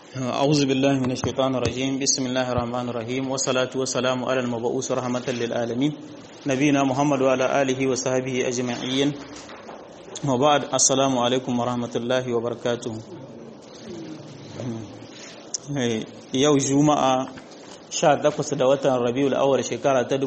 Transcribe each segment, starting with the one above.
أعوذ بالله من الشيطان الرجيم بسم الله الرحمن الرحيم والصلاة والسلام على المبعوث رحمة للعالمين نبينا محمد وعلى آله وصحبه أجمعين وبعد السلام عليكم ورحمة الله وبركاته yau juma'a 18 da watan rabiul awwal shekara ta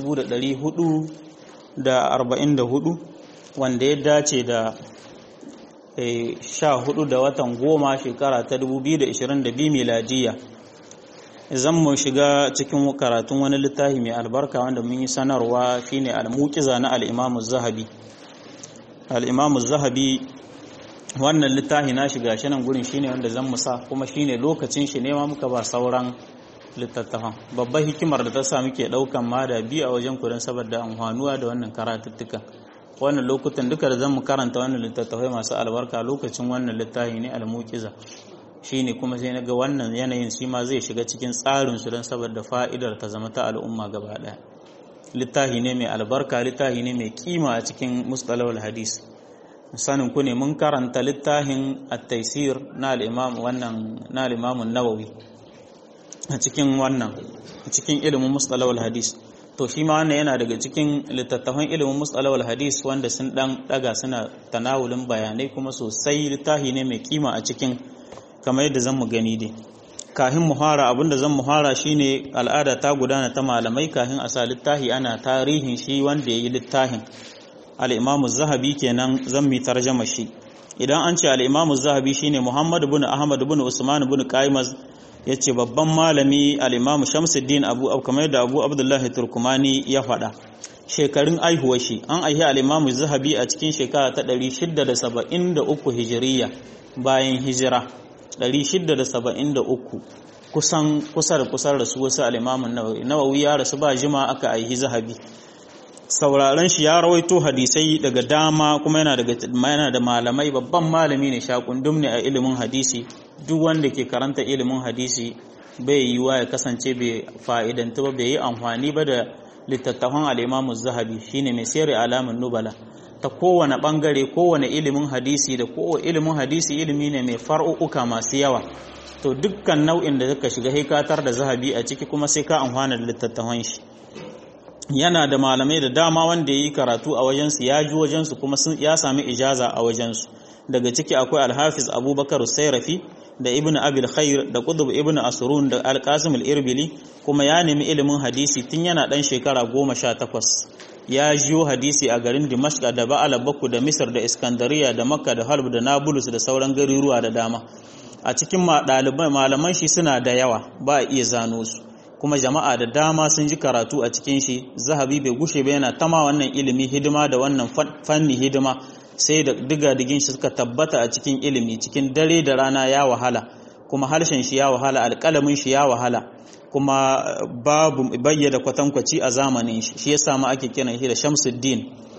1444 wanda ya dace da sha hudu da watan goma shekara ta 2022 miladiya zan mu shiga cikin karatun wani littafi mai albarka wanda mun yi sanarwa shine al-muqiza na al-imamu zahabi al-imamu zahabi wannan littafi na shiga shi nan gurin shine wanda zan musa kuma shine lokacin shi ne ma muka ba sauran littattafan babbar hikimar da ta sa muke daukan ma da biyu a wajen kudin saboda amfanuwa da wannan karatuttukan wannan lokutan duka da zan mu karanta wannan littattafai masu albarka lokacin wannan littafi ne almukiza shine kuma sai naga wannan yanayin shi ma zai shiga cikin tsarin su don saboda fa'idar ta zama ta al'umma gaba daya littafi ne mai albarka littafi ne mai kima a cikin mustalahul hadis sanin ku ne mun karanta littafin at-taysir na al-imam wannan na al-imam an-nawawi a cikin wannan cikin ilimin mustalahul hadis to shi ma wannan yana daga cikin littattafan ilimin mustalawal hadis wanda sun dan daga suna tanawulin bayanai kuma sosai littafi ne mai kima a cikin kamar yadda zan mu gani dai kahin muhara abinda zan muhara shine al'ada ta gudana ta malamai kahin a sa littafi ana tarihin shi wanda yayi littafin al-imamu zahabi kenan zan mi tarjama shi idan an ce al-imamu zahabi shine muhammad ibn ahmad ibn usman ibn qaimaz ya ce babban malami al'imamu shamsuddin abu kamar da abu abdullahi turkumani ya faɗa shekarun aihuwa shi an aihi al'imamu zahabi a cikin shekara ta 673 hijiriya bayan hijira 673 kusan kusa da kusan rasu wasu al'imamun nawawi nawawi ya rasu ba jima aka aihi zahabi sauraron shi ya rawaito hadisai daga dama kuma yana daga yana da malamai babban malami ne shakundum ne a ilimin hadisi duk wanda ke karanta ilimin hadisi bai yi wa ya kasance bai fa'idanta ba bai yi amfani ba da littattafan al'imamu zahabi shine mai sayar alamun nubala ta kowane bangare kowane ilimin hadisi da kowane ilimin hadisi ilimi ne mai far'uka masu yawa to dukkan nau'in da suka shiga haikatar da zahabi a ciki kuma sai ka amfana da littattafan shi yana da malamai da dama wanda ya yi karatu a wajensu ya ji wajensu kuma ya sami ijaza a wajensu daga ciki akwai alhafiz abubakar sairafi da ibn abil khair da qutb ibn asrun da alqasim al-irbili kuma ya nemi ilimin hadisi tun yana dan shekara goma sha takwas ya jiyo hadisi a garin dimashq da ba'ala baku da misr da iskandariya da makka da halb da nablus da sauran garuruwa da dama a cikin ɗaliban malaman shi suna da yawa ba a iya zano su kuma jama'a da dama sun ji karatu a cikin shi zahabi bai gushe ba yana tama wannan ilimi hidima da wannan fanni hidima sai da diga digin shi suka tabbata a cikin ilimi cikin dare da rana ya wahala kuma harshen shi ya wahala alƙalamin shi ya wahala kuma babu bayyana kwatankwaci a zamanin shi shi yasa ma ake kiran shi da Shamsuddin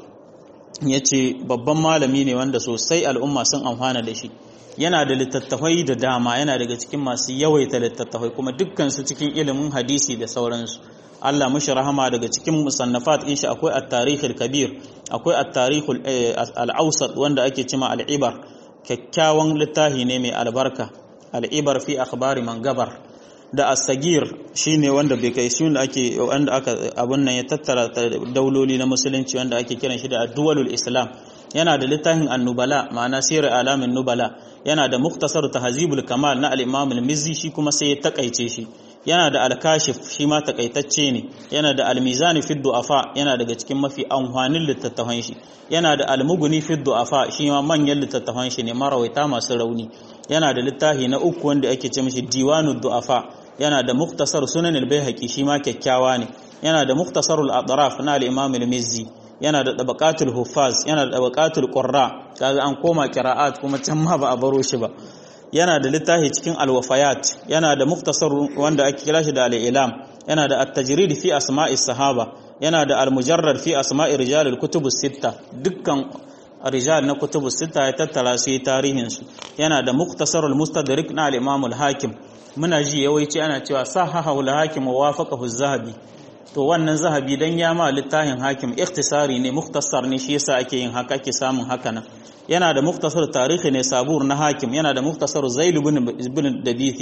yace babban malami ne wanda sosai al'umma sun amfana da shi yana da littattafai da dama yana daga cikin masu yawaita littattafai kuma dukkan su cikin ilimin hadisi da sauransu Allah mushi rahama daga cikin musannafat in shi akwai at-tarikh al-kabir akwai at-tarikh al-awsat wanda ake cima al-ibar kyakkyawan littafi ne mai albarka al-ibar fi akhbari man gabar da as-sagir shine wanda bai kai shi ake wanda aka abun nan ya tattara dauloli na musulunci wanda ake kiran shi da ad-duwalul islam yana da littafin annubala ma'ana sirar alamin nubala yana da muktasar tahzibul kamal na al-imam al-mizzi shi kuma sai ya takaice shi yana da al-kashif shi ma takaitacce ne yana da al-mizan fi du'afa yana daga cikin mafi amfanin littattafan shi yana da al-mughni fi du'afa shi ma manyan littattafan shi ne marawaita masu rauni yana da littafi na uku wanda ake ce mishi diwanud du'afa yana da muktasar sunan al-baihaqi shi ma kyakkyawa ne yana da muktasarul atraf na al-imam al-mizzi yana da tabaqatul huffaz yana da tabaqatul qurra kaga an koma qira'at kuma can ma ba a baro shi ba yana da littafi cikin alwafayat yana da muktasar wanda ake kira shi da al-ilam yana da at-tajrid fi asma'is sahaba yana da al-mujarrad fi asma'i rijal al-kutub sitta dukkan rijal na kutub sitta ya tattara su tarihin su yana da muktasar al-mustadrik na al-imam al-hakim muna ji yawanci ana cewa sahahu al-hakim wa wafaqahu az-zahabi to wannan zahabi dan ya ma littafin hakim ikhtisari ne mukhtasar ne shi yasa ake yin haka ake samun haka nan yana da muktasar tarihi ne sabur na hakim yana da muktasar zail ibn dabithi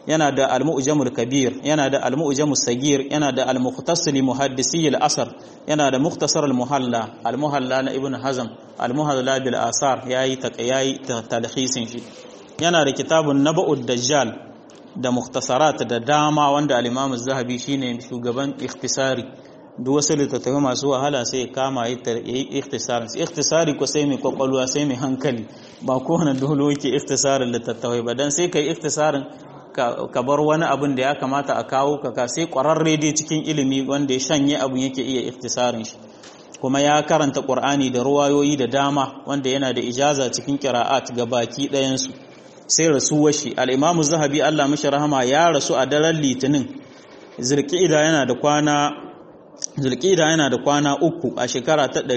yana da al-mu'jamul kabir yana da al-mu'jamus sagir yana da al-mukhtasar muhaddisi al-asr yana da mukhtasar al-muhalla al-muhalla na ibn hazm al-muhalla bil asar yayi yayi talhisin shi yana da kitabun naba'ud dajjal da mukhtasarat da dama wanda al-imam az-zahabi shine shugaban ikhtisari duk wasu littattafai masu wahala sai ya kama yi ikhtisarin ikhtisari ko sai mai kwakwalwa sai mai hankali ba kowane dole yake ikhtisarin littattafai ba dan sai kai ikhtisarin ka bar wani abin da ya kamata a kawo ka sai kwararre dai cikin ilimi wanda ya shanye abin yake iya ikhtisarin shi kuma ya karanta qur'ani da ruwayoyi da dama wanda yana da ijaza cikin qira'at ga baki ɗayan su sai rasuwar shi al-imamu zahabi Allah mishi rahama ya rasu a daren litinin zulqa'ida yana da kwana zulqa'ida yana da kwana uku a shekara ta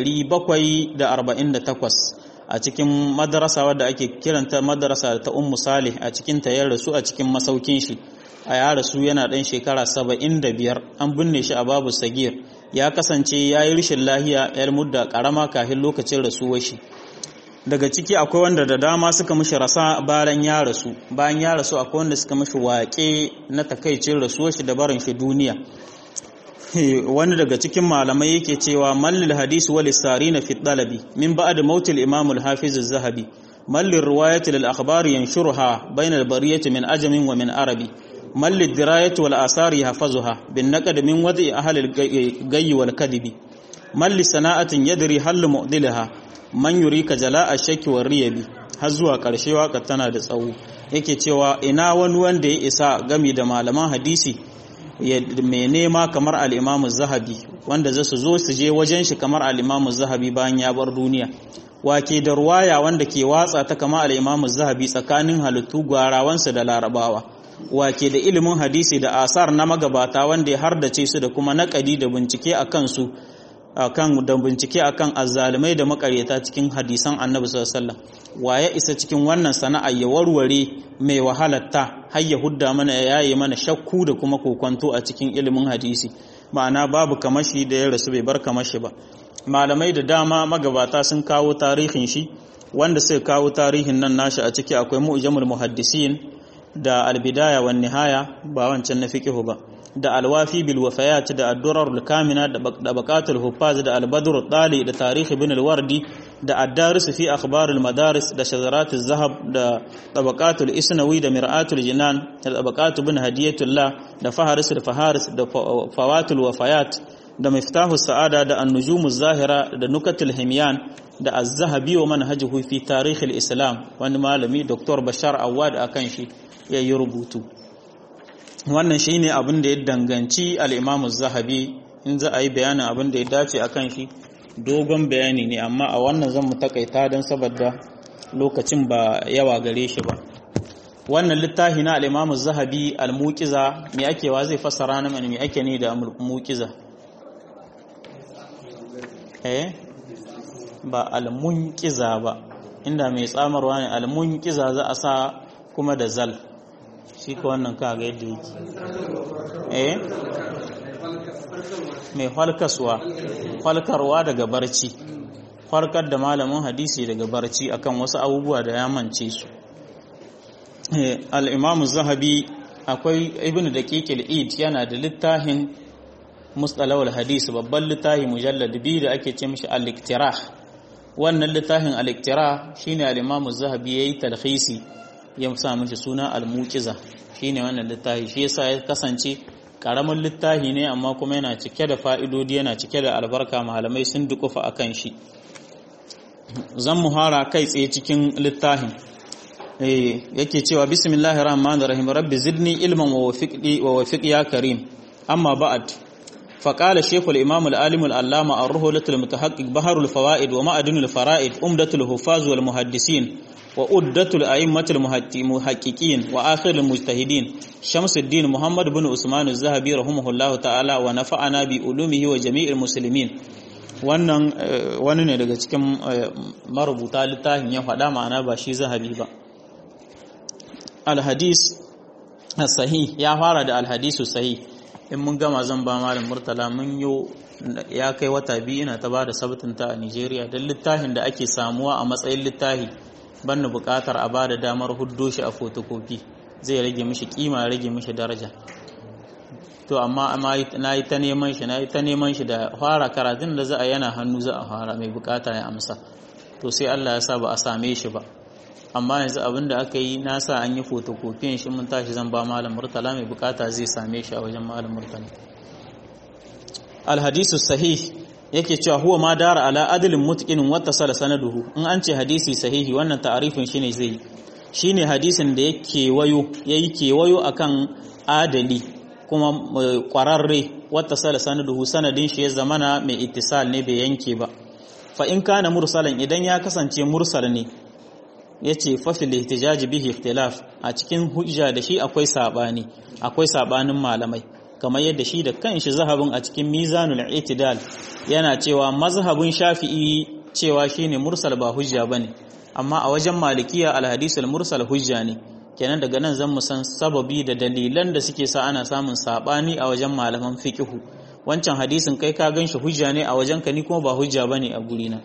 748 a cikin madarasa wadda ake kiranta madarasa ta ummu salih a cikin ta ya rasu a cikin masaukin shi a ya rasu yana dan shekara 75 an binne shi a babu sagir ya kasance ya yi rishin lahiya yar mudda karama kafin lokacin rasuwar shi daga ciki akwai wanda da dama suka mishi rasa bayan ya rasu bayan ya rasu akwai wanda suka mishi waƙe na takaicin rasuwar shi da barin shi duniya wani daga cikin malamai yake cewa mallil hadisi wal sarina fi talabi min ba'd mautil imam al hafiz az-zahabi mallil riwayati lil akhbar yanshuruha bayna al bariyati min ajamin wa min arabi mallil dirayati wal asari yahfazuha bin naqd min wadi ahli al gayy wal kadibi malli sana'atin yadri hal mu'dilaha man yurika jala'a shakki war riyabi har zuwa karshe waka tana da tsawo yake cewa ina wani wanda ya isa gami da malaman hadisi mai nema kamar al'imamu zahabi wanda za su zo su je wajen shi kamar al'imamu zahabi bayan ya bar duniya wake da ruwaya wanda ke watsa ta kama al'imamu zahabi tsakanin halittu gwarawansa da larabawa wake da ilimin hadisi da asar na magabata wanda ya hardace su da kuma naƙadi da bincike a kansu akan da bincike akan azzalumai da makaryata cikin hadisan annabi sallallahu alaihi wa ya isa cikin wannan sana'a ya warware mai wahalatta har ya hudda mana ya yaye mana shakku da kuma kokonto a cikin ilimin hadisi ma'ana babu kamashi da ya rasu bai bar kamashi ba malamai da dama magabata sun kawo tarihin shi wanda suka kawo tarihin nan nashi a ciki akwai mu'jamul muhaddisin da albidaya wan nihaya ba wancan na fiqhu ba da alwafi bil wafayat da addurar kamina da baqatul huffaz da albadr tali da tarikh ibn alwardi da ad-daris fi akhbar al-madaris da shazarat az-zahab da tabaqatul isnawi da mir'atul jinan da tabaqat ibn hadiyatullah da faharis da faharis da fawatul wafayat da miftahu sa'ada da an-nujum zahira da nukatul himyan da az-zahabi wa manhajuhu fi tarikh al-islam wani malami dr bashar awad akan shi yayi rubutu wannan shi ne abin da ya danganci al'imamu zahabi in za a yi bayanin abin da ya dace a kan shi dogon bayani ne amma a wannan zan mu takaita don saboda lokacin ba yawa gare shi ba wannan littafi na al'imamu zahabi al-muqiza mai ake wa zai fassara na mai ake ne da muqiza eh ba al-munqiza ba inda mai tsamarwa ne al-munqiza za a sa kuma da zal shi ka wannan kaga yadda yake eh mai falkaswa falkarwa daga barci farkar da malamin hadisi daga barci akan wasu abubuwa da ya mance su al-imamu zahabi akwai ibn daqiq al-id yana da littafin mustalahul hadis babban littafi mujallad biyu da ake ce mishi al-iktirah wannan littafin al-iktirah shine al-imamu zahabi yayi talhisi ya sa mishi suna al-muqiza shine wannan littafi shi yasa ya kasance karamin littafi ne amma kuma yana cike da fa'idodi yana cike da albarka malamai sun dukufa akan shi zan muhara kai tsaye cikin littafin eh yake cewa bismillahir rahmanir rahim rabbi zidni ilman wa wafiqni wa wafiq ya karim amma ba'd فقال الشيخ الإمام العالم العلامة الرهلة المتحقق بحر الفوائد ومعدن الفرائد أمدة الحفاظ والمحدثين وأدة الأئمة المحققين وآخر المجتهدين شمس الدين محمد بن عثمان الذهبي رحمه الله تعالى ونفعنا بعلومه وجميع المسلمين wannan wani ne daga cikin marubuta littafin ya faɗa ma'ana ba shi zahabi ba alhadis sahih ya fara da alhadisu sahih in mun gama zan ba malam murtala mun yo ya kai wata biyu ina ta ba da sabtinta a nigeria don littafin da ake samuwa a matsayin littafi ban buƙatar a ba da damar huddo shi a fotokofi zai rage mishi kima rage mishi daraja to amma na yi ta neman shi na yi ta neman shi da fara karatun da za a yana hannu za a fara mai bukata ya amsa to sai Allah ya sa ba a same shi ba amma yanzu abin da aka yi na sa an yi fotokofiyan shi mun tashi zan ba malam murtala mai bukata zai same shi a wajen malam murtala alhadisu sahih yake cewa huwa ma dara ala adilin mutqinin wattasala sanaduhu in an ce hadisi sahihi wannan ta'arifin shine zai shine hadisin da yake wayo yayi kewayo akan adali kuma kwararre wattasala sanaduhu sanadin shi ya zamana mai ittisal ne bai yanke ba fa in kana mursalan idan ya kasance mursal ne yace fa fil ihtijaj bihi ikhtilaf a cikin hujja da shi akwai sabani akwai sabanin malamai kamar yadda shi da kanshi zahabin a cikin mizanul itidal yana cewa mazhabin shafi'i cewa shine mursal ba hujja bane amma a wajen malikiya alhadisul mursal hujja ne kenan daga nan zan mu san sababi da dalilan da suke sa ana samun sabani a wajen malaman fiqhu wancan hadisin kai ka ganshi hujja ne a wajen ka ni kuma ba hujja bane a gurina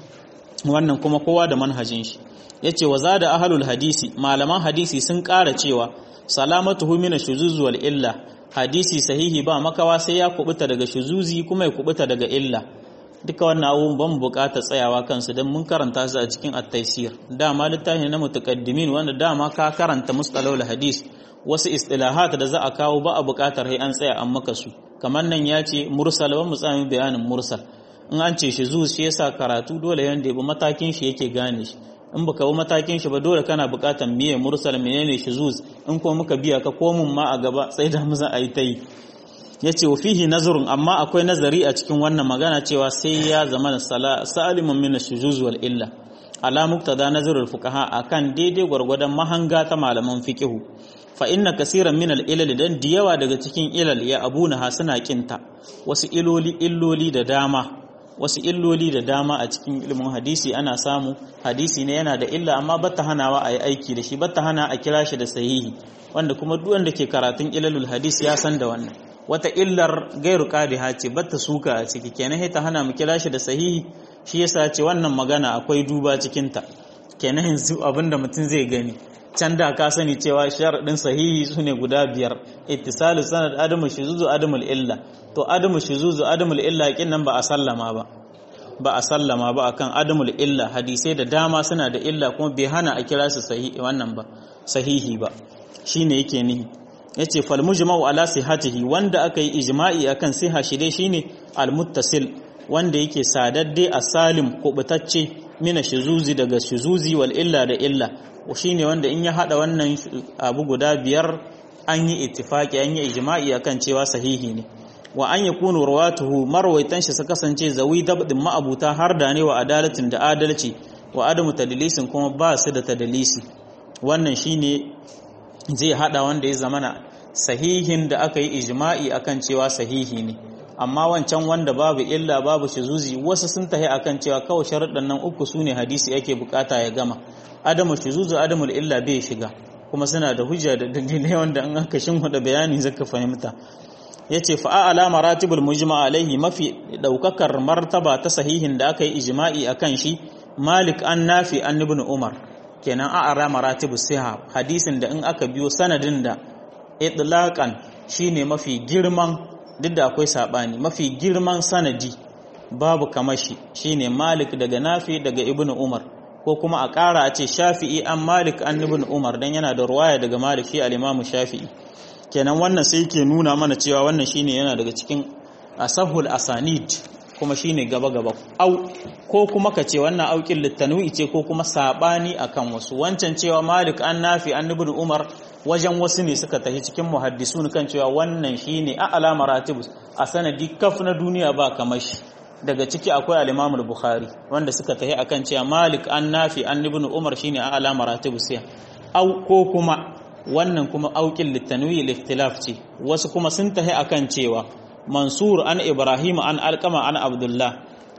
wannan kuma kowa da manhajin shi yace wa zada ahlul hadisi malaman hadisi sun ƙara cewa salamatuhu min ash-shuzuz wal illa hadisi sahihi ba makawa sai ya kubuta daga shuzuzi kuma ya kubuta daga illa duka wannan abubuwan ban bukata tsayawa kansu don mun karanta su a cikin at-taysir dama littafi na mutaqaddimin wanda dama ka karanta mustalahul hadis wasu istilahat da za a kawo ba a bukatar sai an tsaya an maka su kamar nan ya ce mursal wa mutsami bayanin mursal in an ce shuzuz shi yasa karatu dole yanda bi matakin shi yake gane shi in baka bi matakin shi ba dole kana buƙatar miye mursal menene shuzuz in ko muka biya ka komun ma a gaba sai da muza ayi tai yace wa fihi nazarun amma akwai nazari a cikin wannan magana cewa sai ya zama salimun min shuzuz wal illa ala muktada nazarul fuqaha akan daidai gwargwadon mahanga ta malaman fiqihu fa inna kaseeran min al ilal dan diyawa daga cikin ilal ya abuna ha suna kinta wasu iloli illoli da dama wasu illoli da dama a cikin ilimin hadisi ana samu hadisi ne yana da illa amma batta hanawa a yi aiki da shi batta hana a kira shi da sahihi wanda kuma duk wanda ke karatun ilalul hadisi ya san da wannan wata illar gairu qadiha ce batta suka a ciki kenan ta hana mu kira shi da sahihi shi yasa ce wannan magana akwai duba cikin ta kenan yanzu abinda mutum zai gani can da ka sani cewa sharadin sahihi sune guda biyar ittisalu sanad adamu shuzuzu adamul illa to adamu shuzuzu adamul illa kin nan ba a sallama ba ba a sallama ba akan adamul illa hadisai da dama suna da illa kuma bai hana a kira su sahihi wannan ba sahihi ba shine yake nihi yace fal mujma'u ala sihhatihi wanda aka yi ijma'i akan siha shi dai shine al muttasil wanda yake sadadde asalim kubutacce mina shuzuzi daga shuzuzi wal illa da illa shine wanda in ya hada wannan abu guda biyar an yi ittifaki an yi ijma'i akan cewa sahihi ne wa an yakunu rawatuhu marwaitan shi su kasance zawi dabdin ma'abuta har da ne wa adalatin da adalci wa adamu tadlisin kuma ba su da tadlisi wannan shine zai hada wanda ya zamana sahihin da aka yi ijma'i akan cewa sahihi ne amma wancan wanda babu illa babu shuzuzi wasu sun tahi akan cewa kawai sharuɗan nan uku sune hadisi yake bukata ya gama adamu shuzuzu adamul illa bai shiga kuma suna da hujja da dalilai wanda an aka shinhuda bayani zaka fahimta yace fa a'la maratibul mujma alaihi mafi daukakar martaba ta sahihin da aka yi ijma'i akan shi malik an nafi an ibn umar kenan a'la maratibus siha hadisin da in aka biyo sanadin da itlaqan shine mafi girman duk da akwai sabani mafi girman sanadi babu kamar shi shine malik daga nafi daga ibn umar ko kuma a ƙara a ce shafi'i an malik an ibn umar dan yana da ruwaya daga malik shi al-imamu shafi'i kenan wannan sai ke nuna mana cewa wannan shine yana daga cikin asahul asanid kuma shine gaba gaba au ko kuma ka ce wannan aukin littanwi ce ko kuma sabani akan wasu wancan cewa malik an nafi an ibn umar wajen wasu ne suka tafi cikin muhaddisun kan cewa wannan shine a alama ratibus a sanadi kaf na duniya ba kamar shi daga ciki akwai al-imam al-bukhari wanda suka tafi akan cewa malik an nafi an ibn umar shine a alama ratibus au ko kuma wannan kuma aukin littanwi liftilaf ce wasu kuma sun tahi akan cewa mansur an ibrahim an alkama an abdullah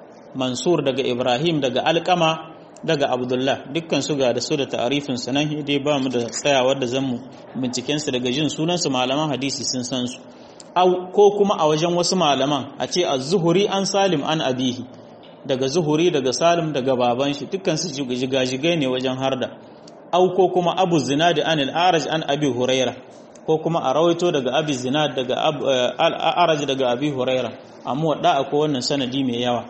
mansur daga ibrahim daga alkama daga abdullah dukkan su ga da su da ta'arifin su nan dai ba mu da tsayawar da zanmu binciken su daga jin sunan su malaman hadisi sun san su au ko kuma a wajen wasu malaman a ce az-zuhuri an salim an abihi daga zuhuri daga salim daga baban shi dukkan su jigajigai ne wajen harda au ko kuma abu zinadi an al-araj an abi huraira ko kuma a rawaito daga abi zinad daga al-araj daga abi huraira amma wadda akwai wannan sanadi mai yawa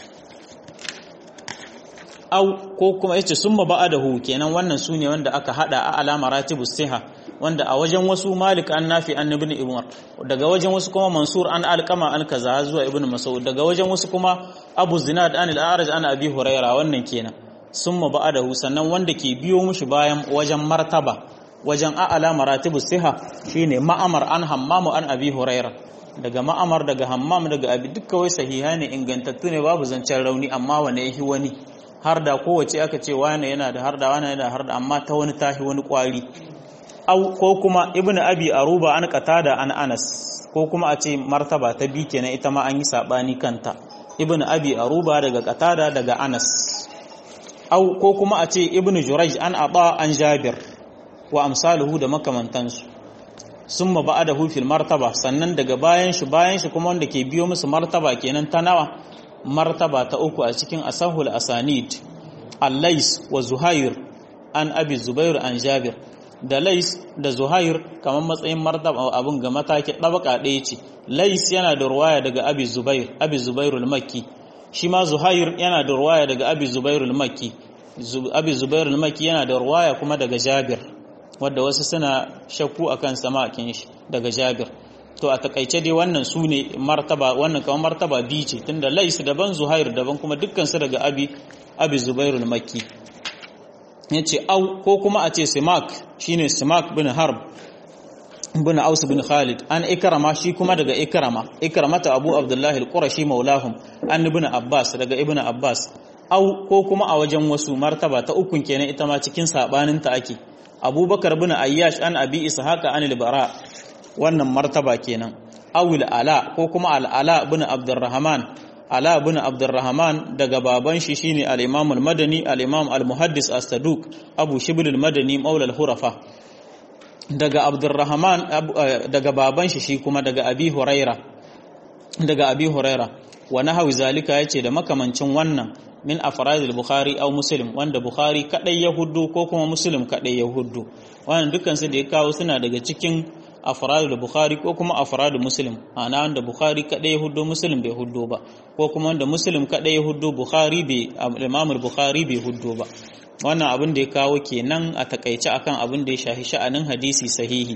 au ko kuma yace summa ba'adahu kenan wannan sune wanda aka hada a alama ratibu siha wanda a wajen wasu malik an nafi an ibn umar daga wajen wasu kuma mansur an alqama an kaza zuwa ibn mas'ud daga wajen wasu kuma abu zinad an al-araj an abi huraira wannan kenan summa ba'adahu sannan wanda ke biyo mushi bayan wajen martaba wajen a'ala maratibu siha shine ma'amar an hammamu an abi huraira daga ma'amar daga hammam daga abi dukkan wai sahiha ne ingantattu ne babu zancen rauni amma wane yahi wani har da kowace aka ce wane yana da har da wane yana da har da amma ta wani tahi wani kwari au ko kuma ibn abi aruba an qatada an anas ko kuma a ce martaba ta bi kenan ita ma an yi sabani kanta ibn abi aruba daga qatada daga anas au ko kuma a ce ibn jurayj an aba an jabir wa amsaluhu da makamantansu summa ba'adahu fil martaba sannan daga bayan shi bayan shi kuma wanda ke biyo musu martaba kenan ta nawa martaba ta uku a cikin asahul asanid al-lais wa zuhair an abi zubair an jabir da lais da zuhair kamar matsayin martaba abin ga mataki dabaka ɗaya ce lais yana da ruwaya daga abi zubair abi zubair al-makki shi ma zuhair yana da ruwaya daga abi zubair al-makki abi zubair al-makki yana da ruwaya kuma daga jabir wadda wasu suna shakku akan samakin shi daga jabir to a takaice dai wannan su ne martaba wannan kamar martaba biyu ce tunda lais daban zuhair daban kuma dukkan su daga abi abi zubairul makki yace au ko kuma a ce simak shine simak bin harb bin aus bin khalid an ikrama shi kuma daga ikrama ikramata abu abdullahi al-qurashi maulahum an ibn abbas daga ibn abbas au ko kuma a wajen wasu martaba ta ukun kenan ita ma cikin sabanin ta ake abubakar bin ayyash an abi ishaqa an al-bara wannan martaba kenan awil ala ko kuma al'ala bin abdurrahman ala bin abdurrahman daga baban shi shine al-imam al-madani al-imam al-muhaddis as-saduq abu shibl al-madani maula al-hurafa daga abdurrahman daga baban shi shi kuma daga abi huraira daga abi huraira wa nahwi zalika yace da makamancin wannan min afrad al-bukhari aw muslim wanda bukhari kadai ya huddu ko kuma muslim kadai ya huddu wannan dukkan su da ya kawo suna daga cikin afrad bukhari ko kuma afrad muslim ana wanda bukhari kadai ya huddo muslim bai huddo ba ko kuma wanda muslim kadai ya huddo bukhari bai imam bukhari bai huddo ba wannan abin da ya kawo kenan a takaice akan abin da ya shahi sha'anin hadisi sahihi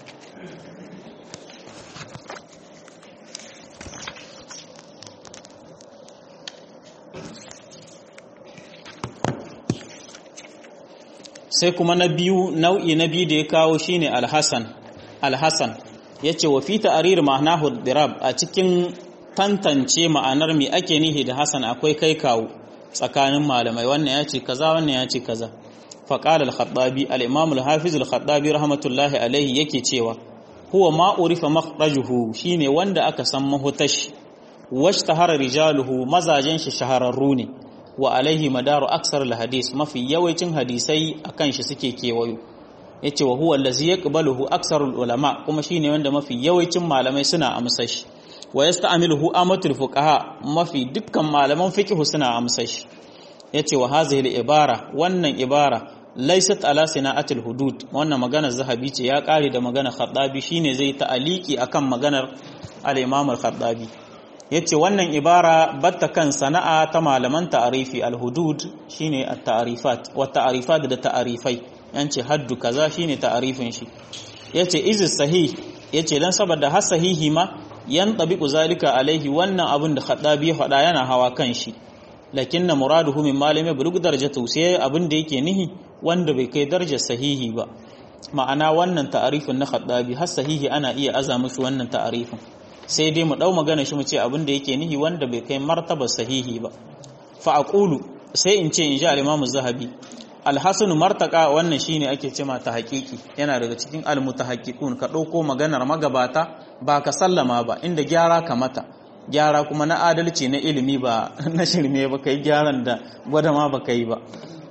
sai kuma na biyu nau'i na biyu da ya kawo shine alhassan alhassan ya ce wa fi ta'arir ma'anahu dirab a cikin tantance ma'anar me ake nihi da hasan akwai kai kawo tsakanin malamai wannan ya ce kaza wannan ya ce kaza faqala al-khattabi al-imam al-hafiz al-khattabi rahmatullahi alaihi yake cewa huwa ma urifa makhrajuhu shine wanda aka san mahutash washtahara rijaluhu mazajen shi shahararru ne wa alaihi madaru aksar al-hadis mafi yawancin hadisai akan shi suke kewayo yace wa huwa allazi yaqbaluhu aksarul ulama kuma shine wanda mafi yawancin malamai suna amsa shi wa yasta'miluhu amatul fuqaha mafi dukkan malaman fiqh suna amsa shi yace wa hazihi al-ibara wannan ibara laysat ala sina'atil hudud wannan magana zahabi ce ya kare da magana khattabi shine zai ta'aliki akan maganar al-imam al-khattabi yace wannan ibara batta kan sana'a ta malaman ta'arifi al-hudud shine at-ta'rifat wa ta'rifat da ta'arifai yance haddu kaza shine ta'arifin shi yace izis sahih yace dan saboda har sahihi ma yan tabiqu zalika alaihi wannan abin da khadabi ya faɗa yana hawa kan shi lakinna muraduhu min malami bulug darajatu sai abin da yake nihi wanda bai kai darajar sahihi ba ma'ana wannan ta'arifin na khadabi har sahihi ana iya aza mushi wannan ta'arifin sai dai mu dau magana shi mu ce abin da yake nihi wanda bai kai martaba sahihi ba fa aqulu sai in ce in ji al-imam zahabi alhassan martaka wannan shine ake cema ta haƙiƙi yana daga cikin almutahaqqiqun ka ɗauko maganar magabata ba ka sallama ba inda gyara ka mata gyara kuma na adalci na ilimi ba na shirme ba kai gyaran da gwada ma ba kai ba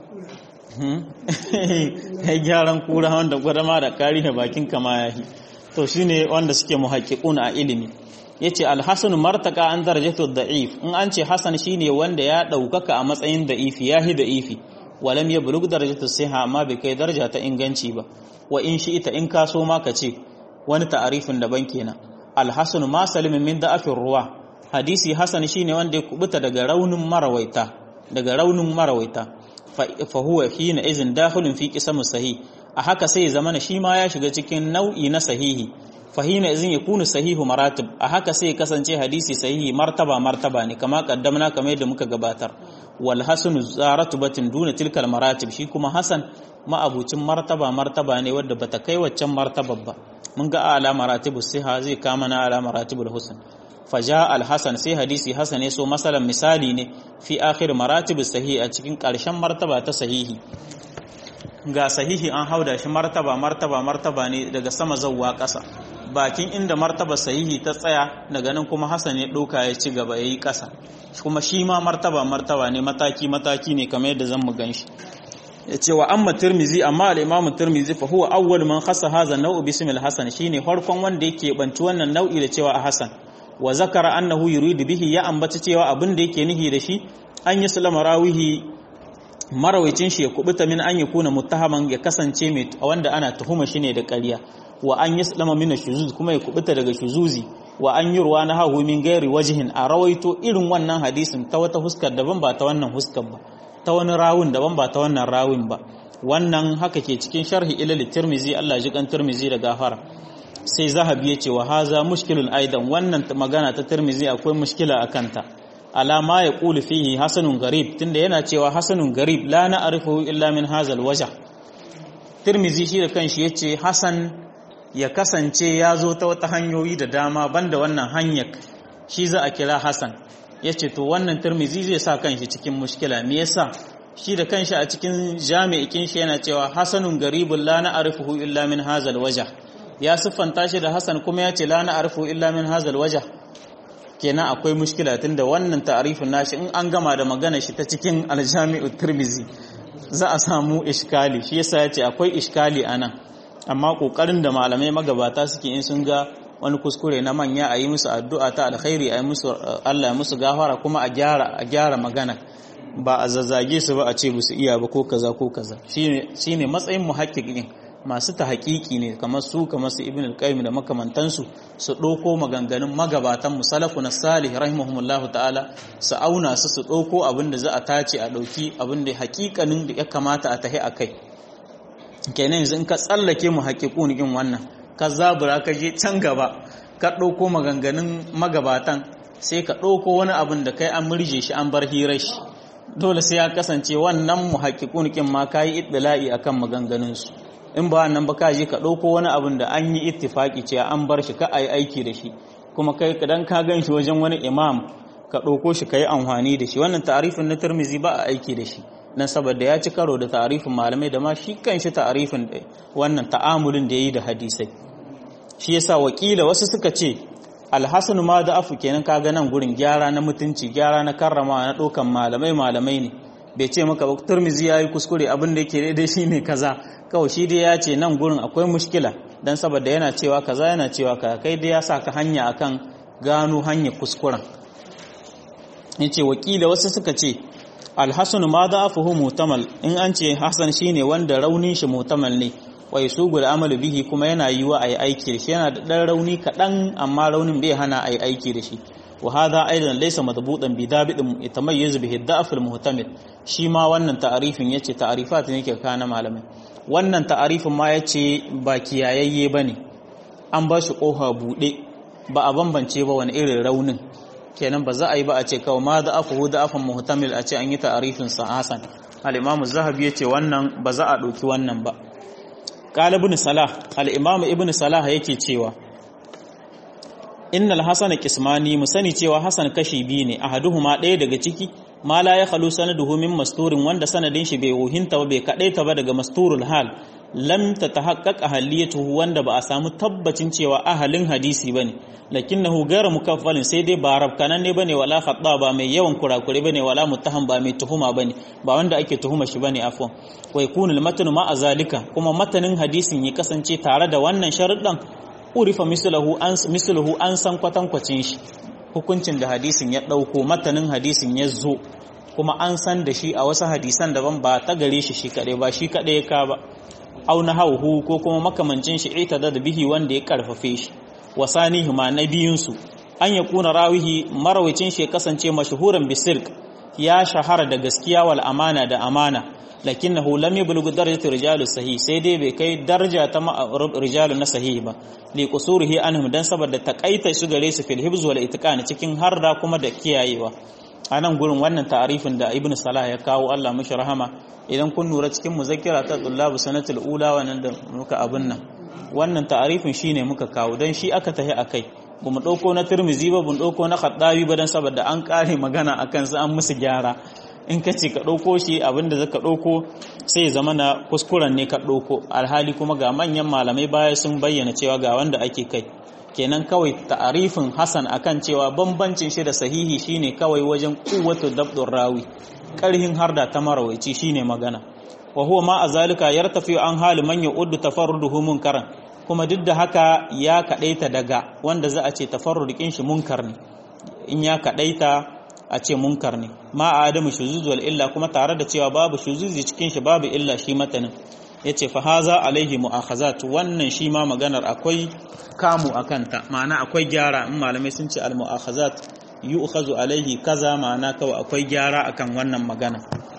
kai gyaran kura wanda gwada ma da kari da bakin kama yahi to shine wanda suke muhaqqiqun a ilimi yace alhasan martaka an darajatu da'if in an ce hasan shine wanda ya ɗaukaka a matsayin da'ifi yahi da'ifi walam yablugh darajatu siha amma bai kai daraja ta inganci ba wa in shi ita in kaso ma ka ce wani ta'arifin daban kenan alhasan ma salimin min da'afin ruwa hadisi hasan shine wanda ya kubuta daga raunin marawaita daga raunin marawaita fa huwa hina izin dakhilun fi qisam sahih a haka sai zamana shi ma ya shiga cikin nau'i na sahihi fa hina izin yakunu sahihu maratib a haka sai kasance hadisi sahihi martaba martaba ne kama kaddamna kamar yadda muka gabatar wal hasanu zaratubatin duna tilkal maratib shi kuma hasan ma'abucin martaba martaba ne wadda bata kai waccan martabar ba mun ga ala maratibus siha zai kama na ala maratibul husn faja al-hasan sai hadisi hasan ne so masalan misali ne fi akhir maratibus sahih a cikin ƙarshen martaba ta sahihi ga sahihi an hauda shi martaba martaba martaba ne daga sama zawwa ƙasa bakin inda martaba sahihi ta tsaya daga nan kuma hasan ya ɗauka ya ci gaba ya yi ƙasa kuma shi ma martaba martaba ne mataki mataki ne kamar yadda zan mu gan shi ya ce wa amma tirmizi amma al-imamu tirmizi fa huwa awwal man khassa hadha an-naw'u bismi al-hasan shine farkon wanda yake banci wannan nau'i da cewa a hasan wa zakara annahu yuridu bihi ya ambaci cewa abin da yake nihi da shi an yi sulama rawihi marawicin shi ya kubuta min an yakuna muttahaman ya kasance mai wanda ana tuhuma shi ne da ƙarya wa an yi sulama min shuzuz kuma ya kubuta daga shuzuzi wa an yi ruwa na hahu min gairi wajihin a rawaito irin wannan hadisin ta wata huskar daban ba ta wannan huskar ba ta wani rawun daban ba ta wannan rawun ba wannan haka ke cikin sharhi ilal tirmizi Allah ji kan tirmizi da gafara sai zahabi ya ce wa haza mushkilun aidan wannan magana ta tirmizi akwai mushkila a kanta alama ya ƙuli fihi hasanun garib tunda yana cewa hasanun garib la na arifu illa min hazal waja tirmizi shi da kanshi ya ce hasan ya kasance ya zo ta wata hanyoyi da dama banda wannan hanyar shi za a kira hasan ya ce to wannan tirmizi zai sa kanshi cikin mushkila me yasa shi da kanshi a cikin jami'ikin shi yana cewa hasanun garibun la na arifu illa min hazal waja ya siffanta shi da Hassan kuma ya ce la na arfu illa min hazal waja kenan akwai mushkila tunda wannan ta'arifin nashi in an gama da magana shi ta cikin aljami'u tirmizi za a samu iskali shi yasa ya ce akwai iskali anan amma kokarin da malamai magabata suke in sun ga wani kuskure na manya a yi musu addu'a ta alkhairi a yi musu Allah ya musu gafara kuma a gyara a gyara magana ba a zazzage su ba a ce su iya ba ko kaza ko kaza shine shine matsayin muhaqqiqin masu ta haƙiƙi ne kamar su kamar su ibn al-qayyim da makamantansu su ɗauko maganganun magabatan musalafu na salih rahimahumullahu ta'ala su auna su su ɗauko abin da za a tace a ɗauki abin da haƙiƙanin da ya kamata a tahi a kai kenan yanzu in ka tsallake mu haƙiƙun in wannan ka zabura ka je can gaba ka ɗauko maganganun magabatan sai ka ɗauko wani abin da kai an murje shi an bar hirar shi dole sai ya kasance wannan mu haƙiƙun ma ka yi iddila'i akan maganganunsu in ba nan ba ka je ka ɗauko wani abin da an yi ittifaki ce an bar shi ka a yi aiki da shi kuma kai kadan ka gan shi wajen wani imam ka ɗauko shi ka yi amfani da shi wannan ta'arifin na turmizi ba a aiki da shi nan saboda ya ci karo da ta'arifin malamai da ma shi kan shi ta'arifin wannan ta'amulin da ya yi da hadisai shi yasa wakila wasu suka ce alhassan ma da afu kenan ka ga nan gurin gyara na mutunci gyara na karrama na ɗaukan malamai malamai ne bai ce maka ba turmizi ya yi kuskure abin da yake daidai shi ne kaza kawai shi dai ya ce nan gurin akwai mushkila don saboda yana cewa kaza yana cewa kaza kai dai ya sa ka hanya akan gano hanya kuskuren ya ce wakila wasu suka ce alhassan ma da afuhu mutamal in an ce hassan shi ne wanda raunin shi mutamal ne wai su guda amalu bihi kuma yana yi wa a yi aiki da shi yana da ɗan rauni kaɗan amma raunin bai hana a yi aiki da shi وهذا ايضا ليس مضبوطا بضابط يتميز به الضعف المحتمل shi ma wannan ta'arifin yace ta'arifat ne ke kana malamai wannan ta'arifin ma yace ba kiyayayye bane an ba shi kofa bude ba a bambance ba wani irin raunin kenan ba za a yi ba a ce kawai ma da'afuhu da'afan muhtamil a ce an yi ta'arifin sa hasan al-imam az-zahabi yace wannan ba za a dauki wannan ba qala ibn salah al-imam ibn salah yake cewa innal hasana kismani mu sani cewa hasan kashi biyu ne ahaduhuma ɗaya daga ciki ma la ya khalu sanaduhu min masturin wanda sanadin shi bai wuhinta ba bai kadaita ba daga masturul hal lam tatahaqqaq ahliyatuhu wanda ba a samu tabbacin cewa ahalin hadisi bane lakinnahu ghayra mukaffalin sai dai ba rabkanan ne bane wala khata ba mai yawan kurakure bane wala muttaham ba mai tuhuma bane ba wanda ake tuhuma shi bane afwan wa yakunu al-matnu ma azalika kuma matanin hadisin ya kasance tare da wannan sharuɗan urifa mislahu an mislahu an san kwatankwacin shi hukuncin da hadisin ya dauko matanin hadisin ya zo kuma an san da shi a wasu hadisan daban ba ta gare shi shi kaɗai ba shi kaɗai ka ba au na hauhu ko kuma makamancin shi ita da bihi wanda ya karfafe shi wasanihi ma na biyunsu an ya kuna rawihi marawacin shi kasance mashahuran bisirk ya shahara da gaskiya wal amana da amana lakinnahu lam yablugh darajat rijalu sahih sai dai bai kai daraja ta rijalu na sahih ba li qusurihi anhum dan saboda takaita su gare su fil hibz wal itqan cikin harda kuma da kiyayewa anan gurin wannan ta'arifin da ibnu salah ya kawo Allah mishi rahama idan kun lura cikin muzakkira ta tullabu sanatul ula wannan da muka abin nan wannan ta'arifin shine muka kawo dan shi aka tahi akai bamu dauko na Tirmizi ba bamu dauko na Khattabi ba dan saboda an kare magana akan su an musu gyara in ka ce ka ɗauko shi abinda zaka ɗauko sai zama na kuskuren ne ka ɗauko alhali kuma ga manyan malamai baya sun bayyana cewa ga wanda ake kai kenan kawai ta'arifin hasan akan cewa bambancin shi da sahihi shine kawai wajen kuwatu dabdur rawi karhin harda ta marawaici shine magana wa huwa ma azalika yartafi an hali man ya'uddu tafarruduhu munkaran kuma duk da haka ya kadaita daga wanda za a ce tafarrudukin shi munkar ne in ya kadaita a ce munkar ne ma a adamu shuzuz wal illa kuma tare da cewa babu shuzuzi cikin shi babu illa shi matanin yace fa haza alaihi mu'akhazat wannan shi ma maganar akwai kamu akanta ma'ana akwai gyara in malamai sun ce al mu'akhazat yu'khazu alaihi kaza ma'ana kawai akwai gyara akan wannan magana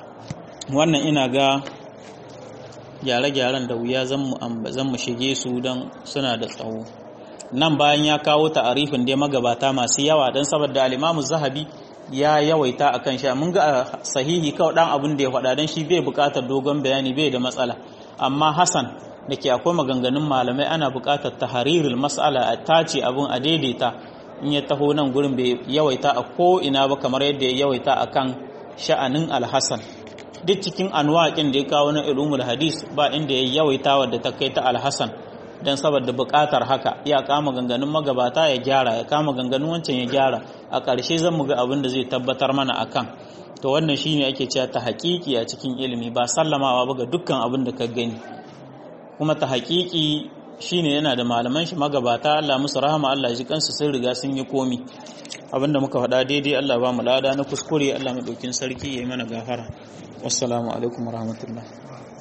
wannan ina ga gyare-gyaren da wuya zan mu shige su don suna da tsawo nan bayan ya kawo ta'arifin dai magabata masu yawa don saboda al-imamu zahabi ya yawaita a kan sha mun ga sahihi kawai dan abin da ya faɗa don shi bai buƙatar dogon bayani bai da matsala amma hasan da ke akwai maganganun malamai ana buƙatar taharirul mas'ala a tace abin a daidaita in ya taho nan gurin bai yawaita a ko ina ba kamar yadda ya yawaita a kan sha'anin alhassan duk cikin anwaƙin da ya kawo na ilumul hadis ba inda ya yawaita wadda ta kai ta alhassan don saboda buƙatar haka ya kama ganganun magabata ya gyara ya kama ganganun wancan ya gyara a ƙarshe zan mu ga abin da zai tabbatar mana akan to wannan shine ake cewa ta haƙiƙi a cikin ilimi ba sallamawa ba ga dukkan abin da ka gani kuma ta haƙiƙi shine yana da malaman shi magabata Allah musu rahama Allah ji kansu sun riga sun yi komi abinda muka faɗa daidai Allah ba mu lada na kuskure Allah madaukin sarki ya yi mana gafara wassalamu alaikum warahmatullahi